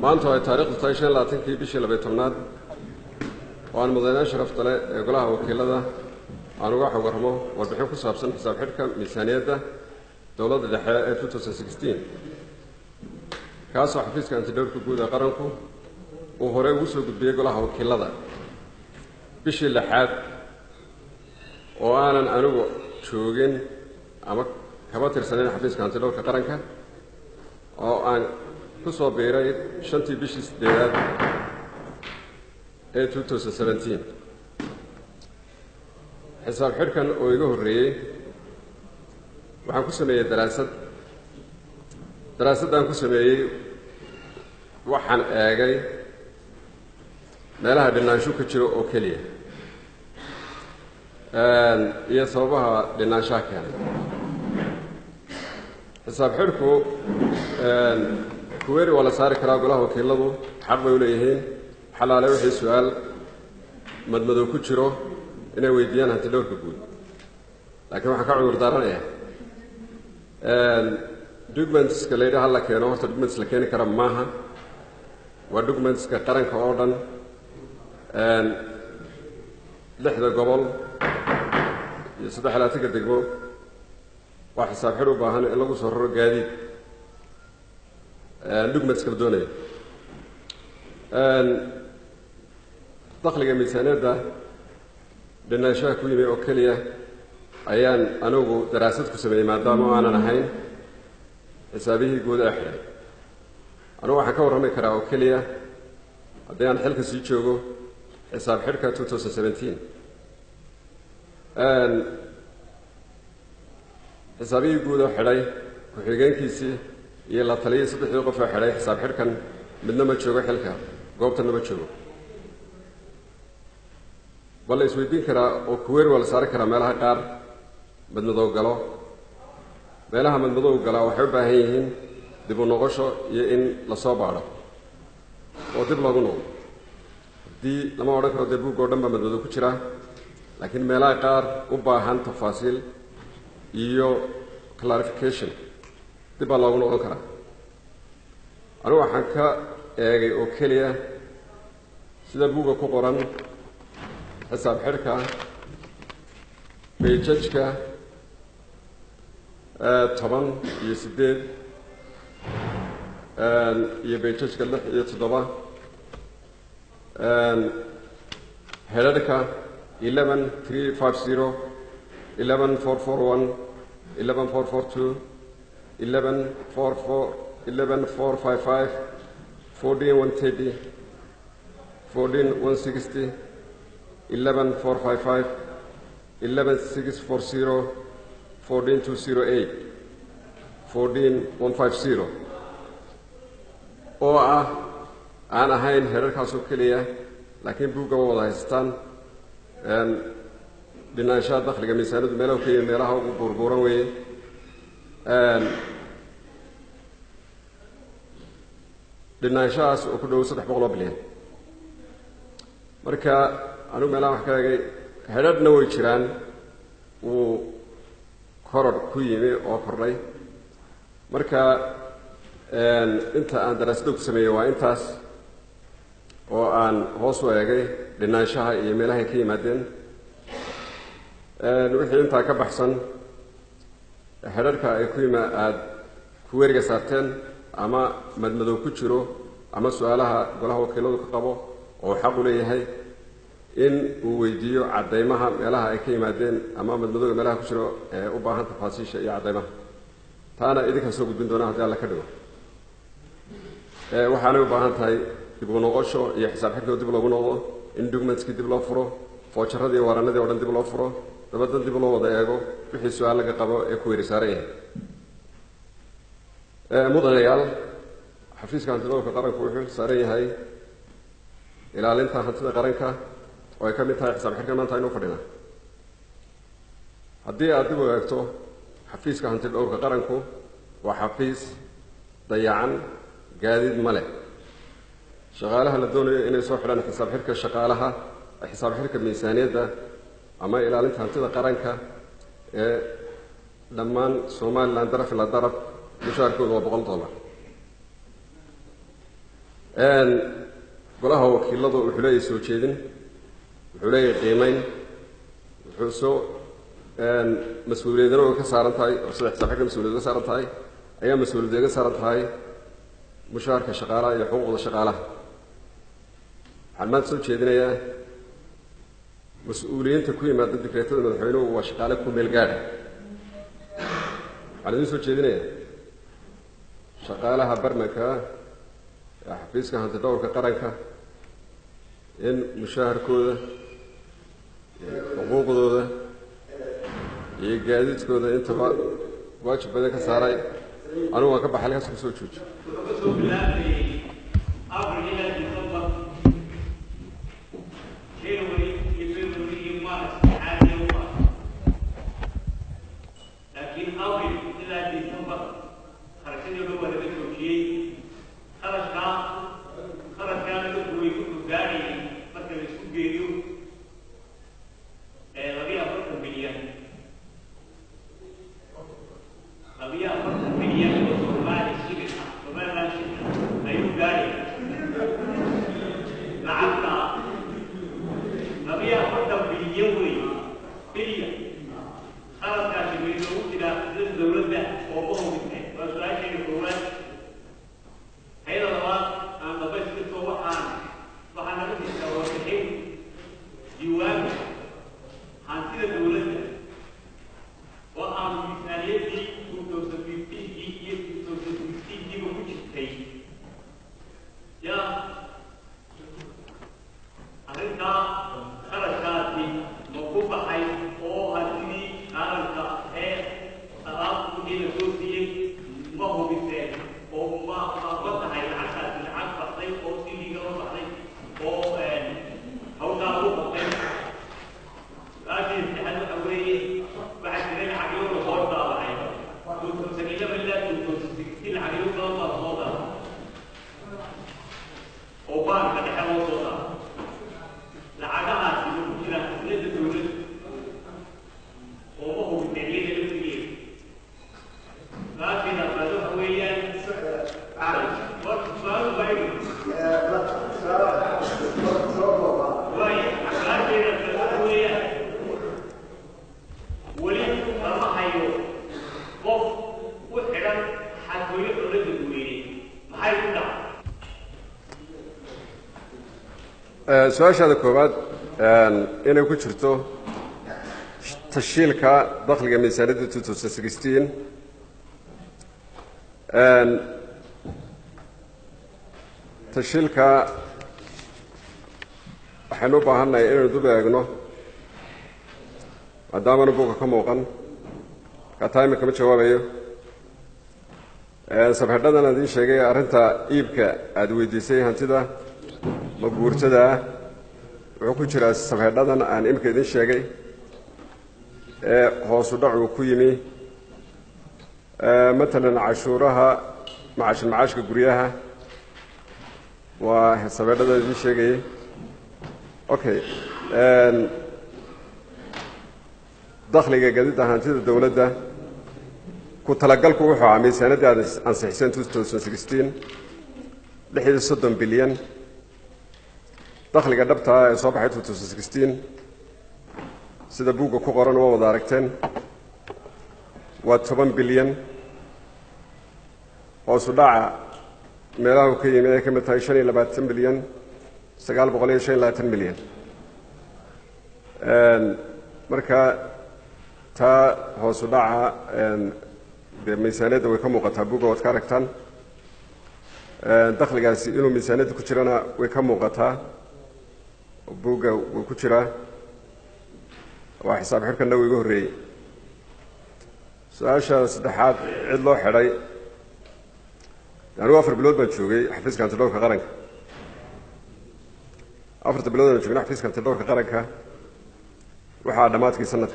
maanta oo ay taarikhdu tahay shan labaatankii bishii labay tobnaad oo aan mudanayaal sharafta leh ee golaha wakiilada aan uga warramo warbixin ku saabsan xisaab xidhka miisaaniyadda dowladda dhexe ee two thousand sixteen kaasoo xafiiska antidhowrka guud ee qaranku uu horey ugu soo gudbiyey golaha wakiilada bishii lixaad oo aanan anigu joogin ama kaba tirsanayn xafiiska antidhowrka qaranka oo aan ku soo biiray shantii bishii siddeedaad ee two thousand seventeen xisaab xidhkan oo iga horreeyey waxaan ku sameeyey daraasad daraasaddaan ku sameeyey waxaan eegay meelaha dhinaansho ka jiro oo keliya iyo sababaha dhinaanshaha keenay xisaab xidhku kuweeri waa la saari karaa golaha wakiiladu xaq bay u leeyihiin xalaale wixii su-aal madmadow ku jiro inay weydiiyaan hantidhowrka guud laakiin waxaan ka cudur daaranayaa documentska la yidhaha la keeno horta documents la keeni kara maaha waa documentska qaranka oo dhan lixda gobol iyo saddex labaatanka degmo waa xisaab xidh u baahan in lagu soo raro gaadiid documents kala doonaya dakhliga miisaaniyadda dhinaanshaha ku yimi oo keliya ayaan anigu daraasad ku sameeyey maadaama o aanan ahayn xisaabihii guud ee xidhay anugu waxaan ka warrami karaa oo keliya haddii aan xilka sii joogo xisaab xidhka two thousand seventeen xisaabihii guud oo xidhay ku-xigeenkiisii iyo la taliyii saddexdii qof oo xidhay xisaab xidhkan midna ma joogo xilka goobtanna ma joogo bal la isweydiin karaa oo kuweer waa la saari karaa meelaha qaar madmadow galo meelaha madmadow galaa waxay u baahan yihiin dib u noqosho iyo in lasoo baadho oo dib loogu noqdo haddii lama odhan karo dee buug oo dhan baa madmadow ku jira laakiin meelaha qaar u baahan tafaasiil iyo clarification dib baa loogu noqon karaa anigu waxaan ka eegay oo keliya sida buugga ku qoran xisaab xidhka bayjajka toban iyo siddeed iyo bayjajka lix iyo toddoba hedhadhka eleven three five zero eleven four four one eleven four four two eleven four four eleven four five five fourteen one thirty fourteen one sixty eleven four five five eleven six four zero fourteen two zero eight fourteen one five zero oo ah aan ahayn herarkaasoo keliya laakiin buuggaba wada haystaan dhinaanshaha dakhliga miisaanadu meelaha ka yimi meelaha ugu buurbuuran weeye dhinaanshahaas oo ku dhow saddex boqol oo bilyan marka anigu meelaha wax ka eegay hedhadhna way jiraan wuu koror ku yimi oo kordhay marka inta aan daraasadda ku sameeyey waa intaas oo aan hoos u eegay dhinaanshaha iyo meelahay ka yimaadeen wixii intaa ka baxsan hedharhka ay ku yima aada ku weriga saarteen ama madmadow ku jiro ama su-aalaha golaha wakiiladu ka qabo oo xaq u leeyahay in uu weydiiyo caddaymaha meelaha ay ka yimaadeen ama madmadowga meelaha ku jiro ee u baahan tafaasiisha iyo caddaymaha taana idinkaa soo gudbin doona haddii alla ka dhigo waxaanay u baahan tahay dib u noqosho iyo xisaab xidhkoo dib loogu noqdo in documentskii dib loo furo foojaradii iyo waranadii o dhan dib loo furo dabadan dib loo wada eego wixii su-aal laga qabo ee ku weri saaran yahay mudanayaal xafiiska hantidowrka qaranku wuxuu saaran yahay ilaalinta hantida qaranka oo ay ka mid tahay xisaab xidhkan maanta aynu fadhina haddii aad dib u eegto xafiiska hantidhowrka qaranku waa xafiis dayacan gaadiid ma leh shaqaalaha la doonayo inay soo xidhaan xisaab xidhka shaqaalaha xisaab xidhka miisaaniyadda ama ilaalinta hantida qaranka ee dhammaan somalilan daraf ila daraf mushaarkooda waa boqol dollar golaha wakiiladu wuxuu leeyahay soo jeedin wuxuu leeyahay qiimeyn wuxuu soo mas-uuliyadana way ka saaran tahay oo sida xisaab xigka mas-uliyad ka saaran tahay ayaa mas-uuliyad ka saaran tahay mushaharka shaqaalaha iyo xuquuqda shaqaalaha waxaan maanta soo jeedinayaa mas-uuliyiinta ku yimaada dikreetada madaxweynuhu waa shaqaale ku meel gaadha waxaan idin soo jeedinayaa shaqaalaha barmanka ee xafiiska hantidhowrka qaranka in mushaharkooda xuquuqdooda iyo gaadiidkooda intaba waajib badan ka saaray anigu waan ka baxay halkaas kusoo joojo laakiin awil ilaa december kharashadii dhan waa laga joojiyey kharashkaa kharashkaana dadku way ku gaadhayeen marka la isku geeyo ee labiyo afartan milyan labiyo afartan milyan oo soomaali shilin ah somaliland shilin ah ayuu gaadhaya lacagta labiyo afartan bilyan wey bilyan qaladkaasi way loogu jiraa sida dowladda oo u hubisay waa su-aasheena koowaad hayada labaad aan dhamayskirto waxaan waxaa naga jirtaa warbixin diiwaanka hantida dowladda oo aan miisaaniyadii two thousand fifteenkii iyo two thousand sixteenkiiba ku jirtay yaa arrintaa kharashkaasi ma ku baxay oo hantidii qaranka ee alaabta wixii la soo siiyey ma hubiseen oo ma ma ma tahay lacagtaasi lacag baxday oo si liiga loo baxday oo hawshaa lagu qabtay su-aashii saddexaad waxa weeye waxaa jiray lacagyo la soo daabacay tuutuusan ilaba ilaa tuutuusan sixty lacagyo badan baa soo daabacay oo baanka dhexe loo soo daabacay lacagahaasi ma ku jiraan xisnada dowladda oo ma hubiseen iyada laftigeeda su-aasheeda afraad waxa weeyaan su-aal waayo waayo su-aasheeda afraad waxa weeyaan weli lama hayo qof u xidhan xadgooyo dowladda duweyne maxay ku dhacay su-aashaada koowaad inay ku jirto tashiilka dakhliga miisaaniyadda two thousand sixteen tashiilka waxaynu u baahannahay inaynu dub eegno maadaamana buga ka muuqan kataa imika ma jawaabayo sabxidhadan aan idiin sheegay arrinta iibka aada weydiisay hantida ma guurtada ah wuxuu ku jiraa sabxidhadan aan imika idiin sheegay ee hoosu dhacu ku yimi matalan cashuuraha macashin macaashka guryaha waa sabxidhada idiin sheegayay okay dakhliga gadida hantida dowladda ku talagalku wuxuu ahaa miisaanadii aad ansixiseen two thousand sixteen lix iyo soddon bilyan dakhliga dhabtaa ee soo baxay two thousand sixteen sida buugga ku qoran waa wada aragteen waa toban bilyan hoosu dhaca meelaha uu ka yimi ay ka mid tahay shan iyo labaatan bilyan sagaal boqol iyo shan iyo labaatan milyan marka taa hoosu dhaca dee miisaaniyadda way ka muuqataa buugga waad ka aragtaan dakhligaasi inuu miisaaniyadda ku jirana way ka muuqataa buugga wuu ku jiraa waa xisaab xirkanna wuu iga horreeyey su-aasha saddexaad cid loo xidhay anigu afar bilood baan joogay xafiiska antidhowrka qaranka afarta bilood baan joogna xafiiska antidhowrka qaranka waxaa dhammaadkii sanadka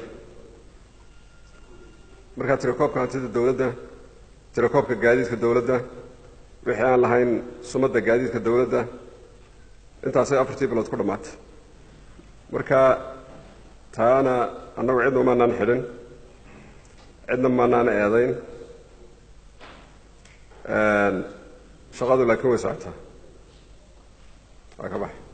markaa tirakoobka hantida dowladda tirakoobka gaadiidka dowladda wixii aan lahayn sumadda gaadiidka dowladda intaasay afartii bilood ku dhammaatay marka taana annagu cidna umaanaan xidhin cidna maanaan eedayn shaqadu laakiin way socotaa waa ka baxay